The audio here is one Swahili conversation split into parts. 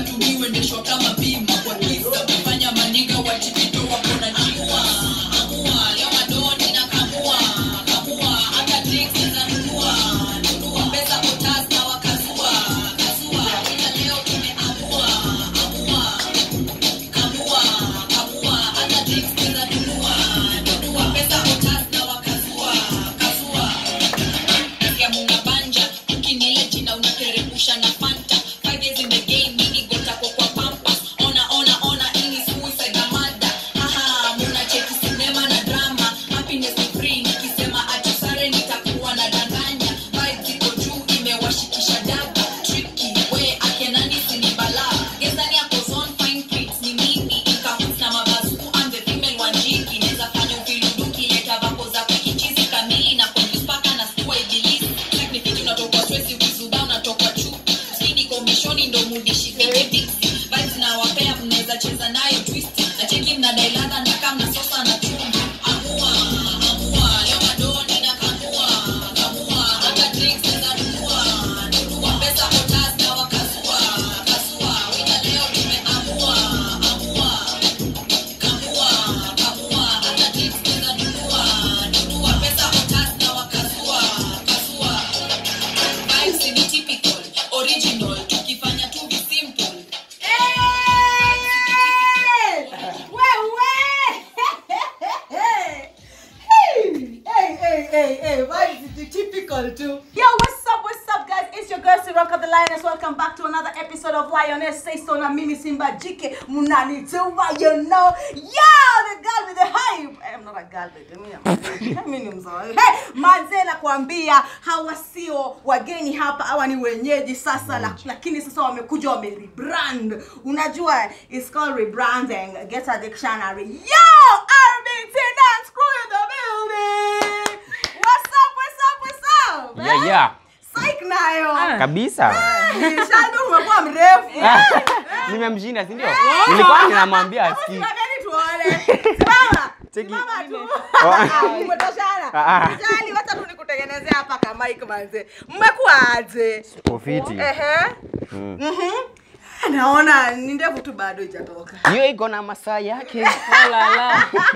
tumiwendeshwa kama bima kwa kisa kufanya maniga watipito wako na jua amua leo madoni na kamua kamua hata drinks za nunua nunua pesa potas na wakazua kazua ila leo tumeamua amua kamua kamua hata drinks za nunua nunua pesa potas na wakazua kazua ya muna banja ukinile jina unateremsha na fanta five days in the game mini gota kwa kwa pampa ona ona ona ini suicide na mada haha muna cheki sinema na drama happiness ni free nikisema ati sare nitakuwa na danganya vibe ziko juu imewashikisha daba tricky we akenani sini bala gezani yako zone fine print ni mimi ikahut na mabazuku I'm the female wanjiki neza fanya uviluduki leta vako za kukichizi kamili na confuse paka na stua ibilisi Technically unatoka stress ukizuba unatoka chu Sidi komishoni ndo mudishi kwenye biksi Vibes na wapea mnaweza cheza nayo twist Na cheki mna dailadha na kama sosa na chumvi Amua, amua, leo madoni na kamua Kamua, hata drinks za nunua Nunua pesa potas na wakazua Kazua, wina leo tumeamua Amua, kamua kamua hata tips za nunua nunua pesa potas na wakazua kazua vibes ni typical original tukifanya tu vi simple Typical too. Yo, what's up? What's up, guys? It's your girl Siroka the Lioness. Welcome back to another episode of Lioness Say So na mimi Simba Jike Munani Tuba, you know. Yo, the girl with the hype. I'm not a girl, baby. Mimi am- mimi ni mzawa. Hey, manze nakwambia hawa sio wageni hapa, hawa ni wenyeji sasa, la- lakini sasa wamekuja wame rebrand. Unajua, it's called rebranding. Get a dictionary. Yo, RBT Dance Crew in the building. What's up? What's up? What's up? Yeah, yeah. Psych nayo. kabisa Shandu umekuwa mrefu. nimemshinda si ndio nilikuwa ninamwambia Hebu asikii simameni tuone. Simama. Cheki. Simama tu. Oh. Ah, Umetoshana. Ah, ah. Jali wacha tu nikutengenezea hapa kama mic manze. Mmekuaje? Ofiti. Ehe. Mhm. Naona ni ndevu tu bado ijatoka. hiyo iko na masaa yake Oh la la.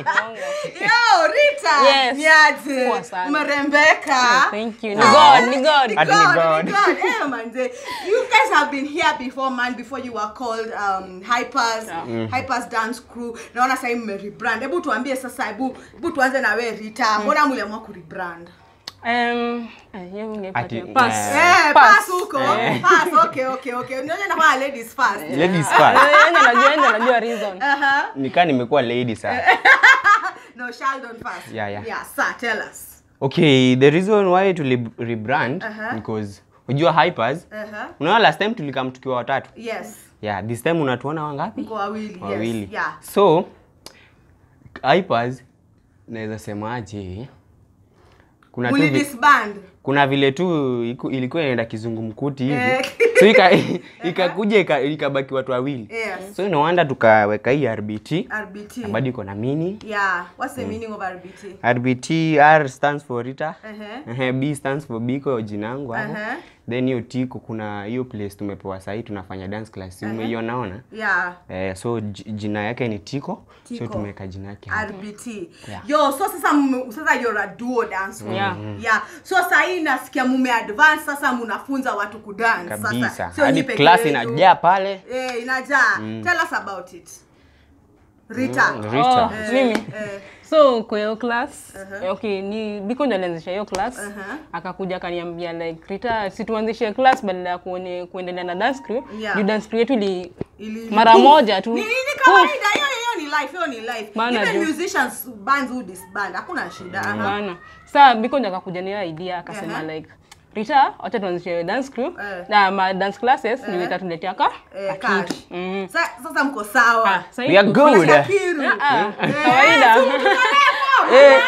Yo, Rita. Yes. Niaje. Poa sana. Umerembeka. Thank you. Ni God, ni God. Ati ni God. ni God. Eh, manze. You guys have been here before man before you were called um, Hypers Hypers Dance Crew. Naona sasa mme rebrand. Hebu tuambie sasa hebu hebu tuanze na wewe Rita. Mbona mliamua ku rebrand? Um, eh, hiyo ungepatia Ati, pass. eh. Eh, Pass. pass huko. Pass. Okay, okay, okay. Unaona na kwa ladies first. ladies Eh, first yeye anajua, yeye anajua reason. Uh-huh. nikaa nimekuwa lady sasa No, Sheldon first. Yeah, yeah. Yeah, sir, tell us. okay the reason why tuli rebrand Uh-huh. because unajua hypers Uh-huh. unaona last time tulikam tukiwa watatu Yes. yeah this time unatuona wangapi Mko wawili. wawili Yes. Yeah. so hypers naweza semaje kuna tu Muli vi- disband. kuna vile tu iku- ilikuwa inaenda kizungumkuti hivi Eh. so ika- ikakuja ika, ikabaki watu wawili Yes. so inawanda tukaweka hii rbt RBT. na bado iko na mini Yeah. What's the meaning of RBT? rbt r stands for rita Uh-huh. Ehe, b stands for biko jinangu hapo Uh-huh. then hiyo tiko kuna hiyo place tumepewa sahii tunafanya dance class uh umeionaona Yeah. eh, so j- jina yake ni tiko, Tiko. so tumeweka jina yake hapo. RBT. Yeah. Yo, so sasa mme- sasa you're a duo dance. group. Yeah. Yeah. So sasa hii nasikia mume advance sasa mnafunza watu kudance. kabisa Sasa sio hadi nyi peke class yenu. inajaa pale Eh, inajaa. Tell us about it. Rita. Mm, Rita. Oh, mimi. Eh, so kwa hiyo class Uh-huh. eh, okay ni biko ndo alianzisha hiyo class Uh-huh. akakuja akaniambia like rita si tuanzishe class badala ya kuone- kuendelea na dance crew Yeah. juu dance crew yetu ili ili- mara moja tu Ni ni kawaida hiyo hiyo ni life, hiyo ni life. Bana Even jo. musicians bands who disband, hakuna shida. Aha. bana saa biko ndo akakuja niyo idea akasema Uh-huh. like rita wacha tuanzishe dance crew Eh. na ma dance classes Eh. ndio itatuletea ka Eh, ka cash. kitu. Mhm. Sa- Sasa mko sawa. Ah, sasa We are hivi- good. Shakiru. Ah, Eh, kawaida si mko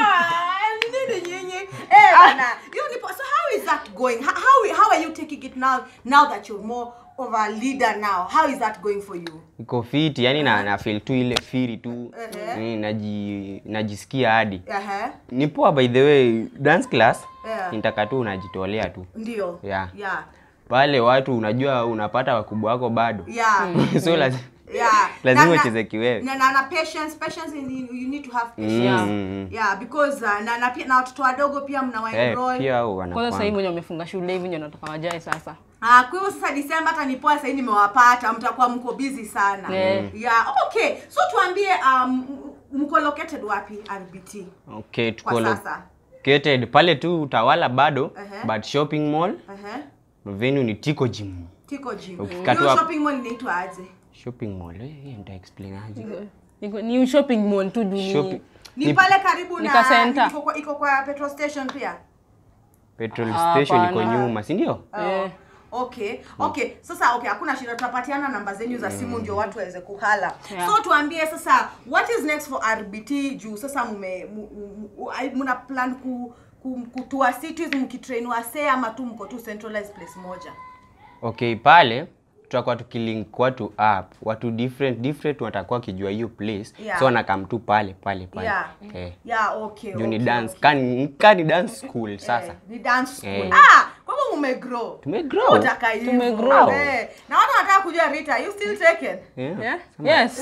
Nini nyinyi? Eh, bana. Hiyo ni po- so how is that going? How, how how are you taking it now now that you're more of a leader now? How is that going for you? iko fiti yani na, na feel tu ile firi tu Ehe. mm, naji, najisikia hadi Ehe. ni poa by the way dance class Yeah. nitaka tu unajitolea tu Ndio. Yeah. Yeah. pale watu unajua unapata wakubwa wako bado yeah so lazima yeah Lazima Na- na- ucheze kiwewe. na, na, na patience patience you need, you need to have patience Yeah. Mm. yeah because uh, na, na, pia, na watoto wadogo pia mna Eh, waenroll pia hao kwanza sasa hivi wanakwanga wenye wamefunga shule hivi ndio nataka wajae sasa Ah, kwa hivyo sasa Disemba hata nipoa sasa hivi nimewapata, mtakuwa mko busy sana. Yeah. Yeah, okay. So tuambie um, m- mko located wapi RBT okay kwa tuko sasa? located pale tu utawala bado Ehe. but shopping mall Uh-huh. venue ni tiko gym Tiko gym. Ukifika tu Hiyo hapo- shopping mall inaitwa aje? shopping mall eh, hiyo nita explain aje Iko- ni shopping mall tu juu shopping Ni, Ni- pale karibu Nika na center. iko kwa, iko kwa petrol station pia. petrol Ah, station iko hapana. nyuma si ndio Eh. Okay. Okay. Sasa okay, hakuna shida tutapatiana namba zenyu za simu ndio watu waweze kuhala. Yeah. So tuambie sasa what is next for RBT juu sasa mume mu- mu- mu- ai- muna plan ku, ku, kutua cities mkitrain wase ama tu mko tu centralized place moja. okay pale tutakuwa tukilink watu up watu different different watakuwa wakijua hiyo place Yeah. so wanakam tu pale pale pale Yeah. eh. Yeah, okay. juu ni okay, dance okay. kani kani dance school sasa Eh, ni dance school. Eh. Ah, kwa hivyo mumegrow. Tumegrow. Utaka hivyo. Tumegrow. Eh, na watu wanataka kujua Rita, you still taken? yeah. Yeah? Yes.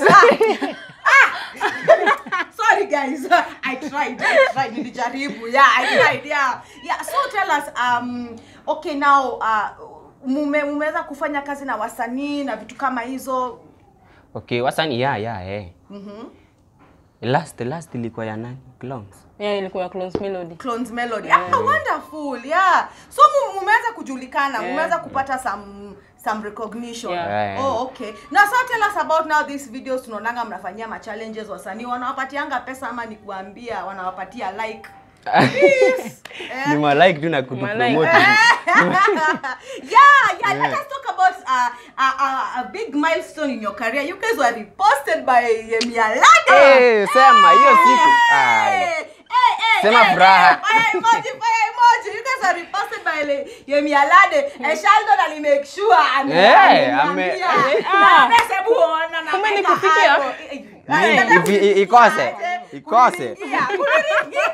sorry guys i tried i tried nilijaribu yeah i tried yeah yeah so tell us um okay now uh mume mumeweza kufanya kazi na wasanii na vitu kama hizo okay wasani ya ya eh. mhm last last ilikuwa ya nani clowns Yeah, ilikuwa ya Clones Melody. clones melody ah wonderful yeah so mu- mumeweza kujulikana Yeah. mumeweza kupata some some recognition Yeah. oh okay na so tell us about now these videos tunaonanga mnafanyia ma challenges wasanii wanawapatianga pesa ama ni kuambia wanawapatia like Please. Eh? ni malike tu na Malike. kutupromote yeah, yeah, Let us talk about uh, a, a, a big milestone in your career. You guys were reposted by Yemi Alade. Eh, sema hiyo siku Hey, Aya. hey, hey, Sema hey, furaha. hey, Fire emoji, fire emoji. You guys were reposted by Le- Yemi Alade. And Sheldon ali make sure ame- Eh, ameniambia. ame- Na pesa hebu ona na Kumbe weka nikufikia? hapo. Eh, eh, Ni- nataka ivi- i- ikose. kunifikia. Ikose. Kunifikia, kunifikia.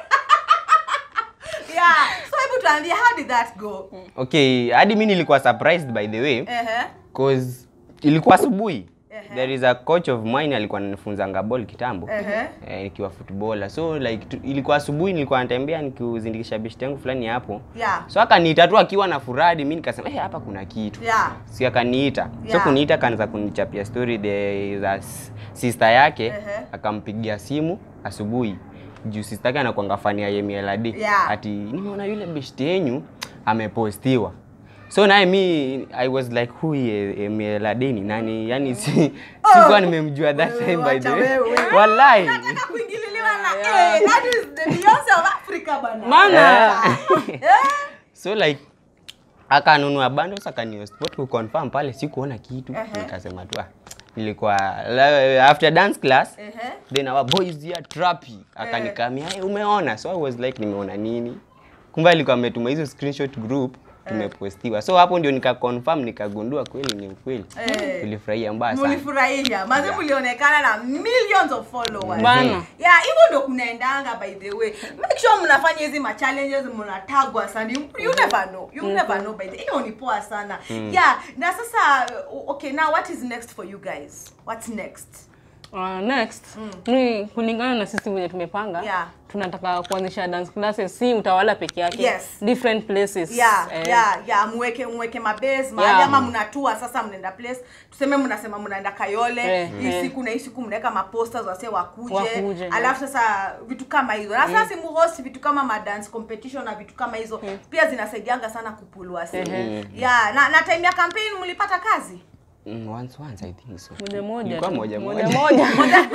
Yeah. So hebu tuambie how did that go? okay hadi mi nilikuwa surprised by the way Ehe. cause ilikuwa asubuhi Ehe. there is a coach of mine alikuwa ananifunzanga ball kitambo Ehe. eh, nikiwa footballer so like tu, ilikuwa asubuhi nilikuwa natembea nikizindikisha beshte yangu fulani hapo Yeah. so akaniita tu akiwa na furadi mi nikasema eh hapa kuna kitu Yeah. si akaniita so Yeah. kuniita akaanza kunichapia story the za s- sister yake Ehe. akampigia simu asubuhi juu sister yake anakuanga fani ya Yemi Alade Yeah. ati nimeona yule beshte yenyu amepostiwa so naye mi i was like who ye- Yemi Alade ni nani yani si, sikuwa nimemjua that Wewe, time by the wacha way wewe. wallahi Nataka kuingililiwa na Yeah. eh, that is the Beyonce of Africa bana. Bana. Eh? so like akanunua bundles akanispot kuconfirm pale sikuona kitu Ehe. nikasema tu ah, nilikuwa la- after dance class Ehe. then our boys here trappy akanikamia hey, umeona so i was like nimeona nini kumbe alikuwa ametuma hizo screenshot group tumepostiwa so hapo ndio nikaconfirm nikagundua kweli ni ukweli Eh. tulifurahia mbaya sana mulifurahia maze mulionekana na millions of followers Bana. yeah hivyo ndo kunaendanga by the way make sure mnafanya hizi ma challenges mnatagwa sana you, you never know you never know by the hiyo ni poa sana yeah na sasa uh, okay now what is next for you guys what's next Uh, next ni kulingana na sisi wenye tumepanga Yeah. tunataka kuanzisha dance classes si utawala peke yake Yes. different places yeah Eh, yeah yeah mweke mweke mabase mahali Yeah. ama mnatua sasa mnaenda place tuseme mnasema mnaenda kayole Eh, hii eh. siku na hii siku mnaweka maposters wase wakuje, Wakuje, alafu sasa vitu kama hizo na sasa simuhost vitu kama ma dance competition na vitu kama hizo pia zinasaidianga sana kupulua sehemu Ehe. yeah na, na time ya campaign mlipata kazi mm, once once i think so moja moja Ilikuwa tu. moja moja moja. moja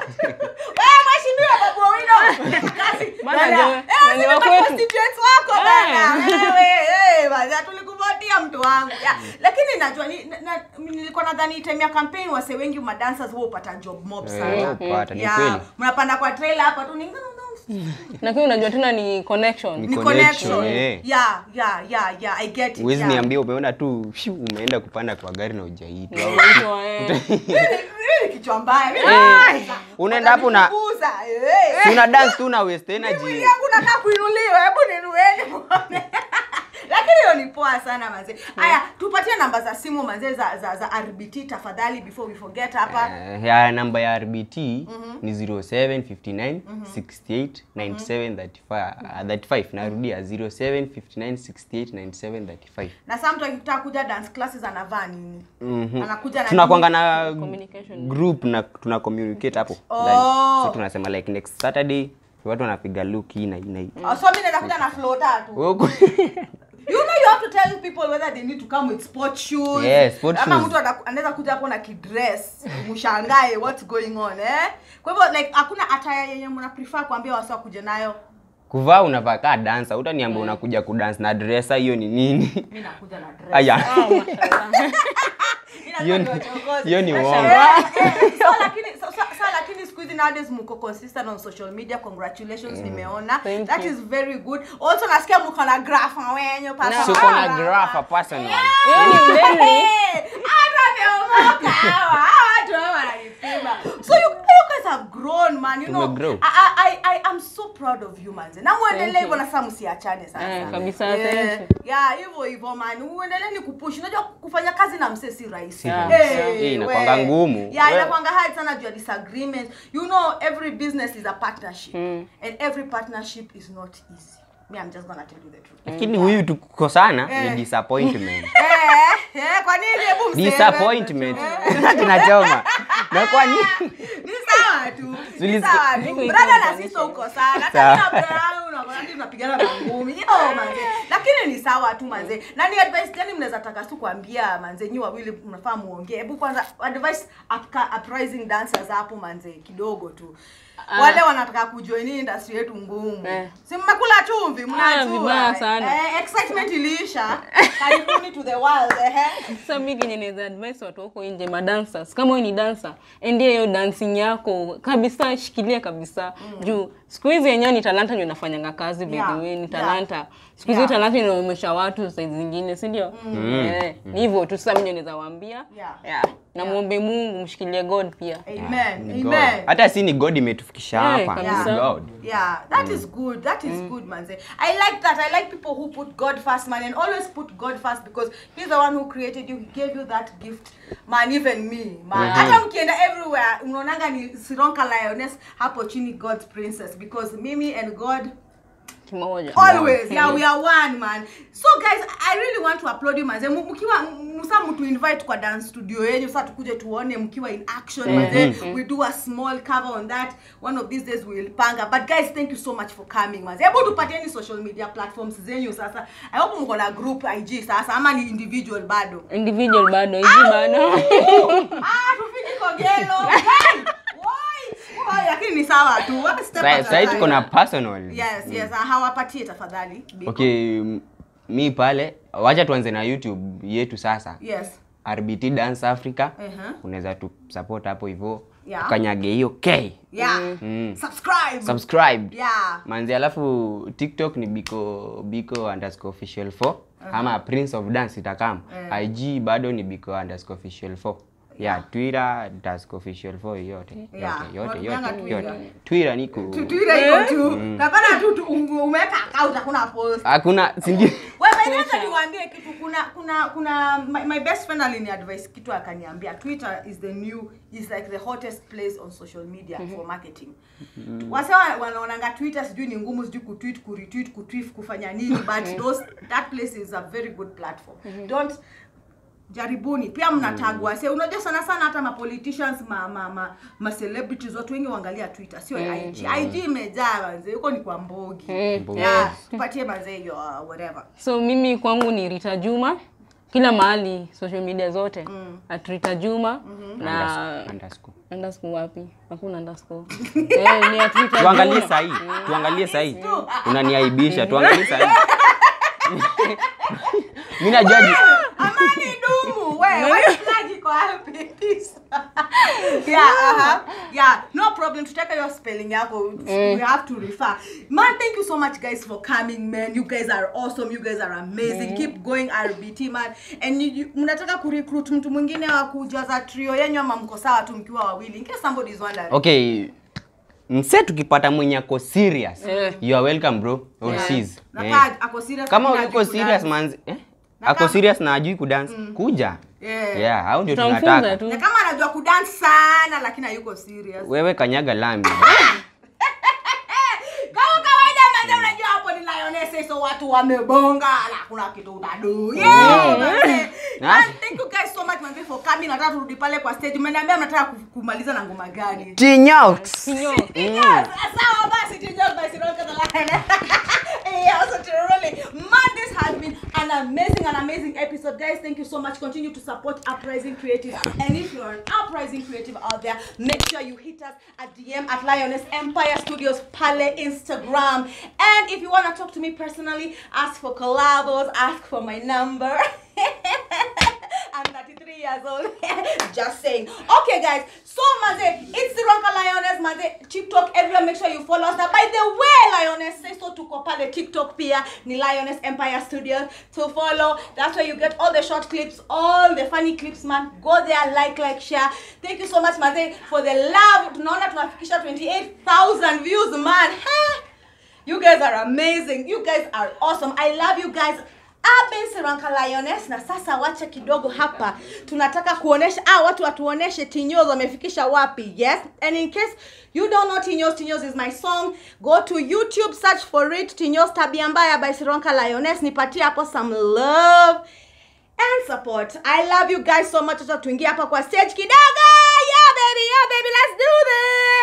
wewe mheshimiwa babu Owino kazi Bana, Bana, ndio- eh ndio sisi wa ndo kwetu. constituents wako bana wewe eh bana tulikuvotia mtu wangu yeah. lakini najua ni, na, na, nilikuwa nadhani time ya campaign wase wengi ma dancers wao upata job mob Eh, sana upata, ni yeah kweli. mnapanda kwa trailer hapa tu ni lakini unajua tena ni connection Ni ni connection, connection eh. yeah yeah yeah yeah i get it huwezi yeah. niambia umeona tu shu, umeenda kupanda kwa gari na ujaitwa Unaitwa, eh. Mimi ni kichwa mbaya mimi Eh. Unaenda hapo na- Watanifukuza, eh. Si una dance tu na waste Mwili energy yangu nakaa kuinuliwa, hebu ninueni muone. Lakini hiyo ni poa sana manze haya tupatie namba za simu manze za, za, za rbt tafadhali before we forget hapa Eh, ya namba ya RBT ni 0759 68 97 35 ah, 35 narudia 0759 68 97 35 na saa mtu akitaka kuja dance classes anavaa nini Mhm. anakuja na tunakwanga na Communication. group na tuna communicate hapo Oh. ndani. so tunasema like next saturday watu wanapiga look hii na hii na hii Oh, so mimi naweza kuja na flow tatu Huku- you know you have to tell people whether they need to come with sport shoes Yes, sport ama shoes. mtu ana- anaweza kuja hapo na kidress mshangae what's going on eh kwa hivyo like hakuna attire yenye mna prefer kuambia wasi wakuje nayo kuvaa unavaa kaa dansa utaniambia unakuja kudance na dressa hiyo ni nini mimi nakuja na dress aya Oh, mashallah. hiyo ni- hiyo ni uongo Eh, eh, so lakini so, so, so lakini siku hizi nowadays mko consistent on social media congratulations nimeona Thank that you. is very good also nasikia mko na graph wenye pasa suko na grafa personal Hiyo ni very hata hawa hawa watu hawa wananipima so you, you guys have grown man you know Tumegrow. I, I, I, I am so proud of you manze na muendelee Thank hivyo you. na sasa msiachane sana Eh, sana. kabisa, yeah. thank you. yeah hivyo hivyo man uendelee ni kupush unajua kufanya kazi na msee si rahisi Yeah. Yeah. Eh, inakuanga we. ngumu. yeah We- inakwanga hard sana juu ya disagreement you know every business is a partnership Mm. and every partnership is not easy me i'm just gonna tell you the truth lakini huyu tukukosana Eh. ni disappointment eh eh kwa nini hebu mseme disappointment tunachoma na kwa nini ni sawa tu ni Zili- sawa tu Ziko brother na iko sisi uko sana hata na brother yangu na brother tunapigana mangumi yo manze lakini ni sawa tu manze na ni advice gani mnaweza taka tu kuambia manze nyi wawili mnafaa muongee hebu kwanza advice upca- uprising dancers hapo manze kidogo tu wale wanataka kujoin hii industry yetu ngumu Eh. si mmekula chumvi vibaya mnajua sana. eh, excitement iliisha karibuni to the world eh sasa mi kenye naweza advise watu wako nje madancers kama wewe ni dancer endea hiyo dancing yako kabisa shikilia kabisa juu siku hizi yenyewe ni talanta ndio inafanyanga kazi by Yeah, the way ni yeah. talanta siku hizi Yeah. talanta inaomesha watu saizi zingine si ndio eh, ni hivyo tu sasa mimi ndio naweza waambia Yeah. yeah. na muombe Mungu mshikilie God pia amen Ni God. amen hata si ni god imetufikisha Eh, hapa kabisa. Ni god Yeah, that is good. That is good, manze. I like that. I like people who put God first, man, and always put God first because He's the one who created you. He gave you that gift, man. Even me, man. Hata mkienda everywhere, unaonanga ni Sironka Lioness hapo chini God's princess because Mimi and God kimoja always yeah we are one man so guys i really want to applaud you manze Mu- mkiwa msa mtu invite kwa dance studio yenyu sasa tukuje tuone mkiwa in action manze we do a small cover on that one of these days we will panga but guys thank you so much for coming manze hebu tupatieni social media platforms zenyu sasa i hope mko na group ig sasa ama ni individual bado individual bado hizi bado ah tufiki kogelo hey! Woi! Woi, lakini ni sawa tu One step at a sahii tuko time. na personal yes yes ah, hawapatie tafadhali Biko. okay m- mi pale wacha tuanze na youtube yetu sasa yes rbt dance africa uh-huh. unaweza tu support hapo hivyo Yeah. tukanyage hiyo k yeah Mm. subscribe subscribe yeah manzi alafu tiktok ni biko biko underscore official 4 ama prince of dance itakam ig bado ni biko underscore official 4 yeah twitter underscore official 4 yote Yeah. yote yote Unatumianga yote Twitter? yote twitter niko Tu- Twitter iko tu napana tu tu ume- umeweka account hakuna post hakuna sindio wewe by the way, acha niwaambie kitu kuna kuna kuna my, my best friend alini advice kitu akaniambia twitter is the new is like the hottest place on social media for marketing wase wa- wanaonanga twitter sijui ni ngumu sijui kutweet kuretweet kutweet kufanya nini but those that place is a very good platform don't jaribuni pia mnatagwa se unajua sana sana hata ma politicians ma ma ma, ma celebrities watu wengi waangalia twitter sio IG IG imejaa manze huko ni kwa mbogi Mbogi. yeah tupatie manze hiyo uh, whatever so mimi kwangu ni Rita Juma kila mahali social media zote mm. at Rita Juma na Underscore- underscore. underscore wapi hakuna underscore eh, ni at Rita tuangalie Juma. sahii tuangalie sahii unaniaibisha tuangalie sahii mi najaji amani dumu we white flag iko wapi Peace. yeah uh-huh. yeah no problem tutaka your spelling yako we have to refer man thank you so much guys for coming man you guys are awesome you guys are amazing keep going rbt man and you, you, mnataka kurecruit mtu mwingine wa kujaza trio yenyu ama mko sawa tu mkiwa wawili in case somebody is wondering okay mse tukipata mwenye ako serious Eh. you are welcome bro or Yeah. sis Na Eh. kaa ako serious kama lakini uko hajui serious kudance. manzi eh? ako kama- serious na ajui kudance kuja Yeah. yeah hao ndio tutamfunza tunataka tu na kama anajua kudance sana lakini hayuko serious wewe kanyaga lami kama kawaida manze unajua hapo ni lioness so watu wamebonga na kuna kitu utadu yeah manze Ah. And thank you guys so much manze for coming nataka turudi pale kwa stage mmeniambia mnataka ku- kumaliza na ngoma gani tinyox Kinyo. Yes, sawa basi tunjia basi roka the line yeah so truly man this has been an amazing an amazing episode guys thank you so much continue to support uprising creative and if you're an uprising creative out there make sure you hit us at dm at lioness empire studios pale instagram and if you want to talk to me personally ask for collabos ask for my number I'm 33 years old. Just saying. Okay, guys. So, Maze, it's the Ronka Lioness, Maze, TikTok, everywhere. Make sure you follow us. Now, by the way, Lioness, say so to Kopale TikTok pia, ni Lioness Empire Studios to follow. That's where you get all the short clips, all the funny clips, man. Go there, like, like, share. Thank you so much, Maze, for the love. Tunaona tunafikisha 28,000 views, man. Huh? You guys are amazing. You guys are awesome. I love you guys. Aben Seranka Lioness na sasa wacha kidogo hapa tunataka kuonesha ah, watu watuoneshe Tinyoz wamefikisha wapi yes and in case you don't know Tinyoz Tinyoz is my song go to YouTube search for it Tinyoz tabia mbaya by Seranka Lioness nipatie hapo some love and support I love you guys so much acha tuingie hapa kwa stage kidogo yeah baby yeah baby let's do this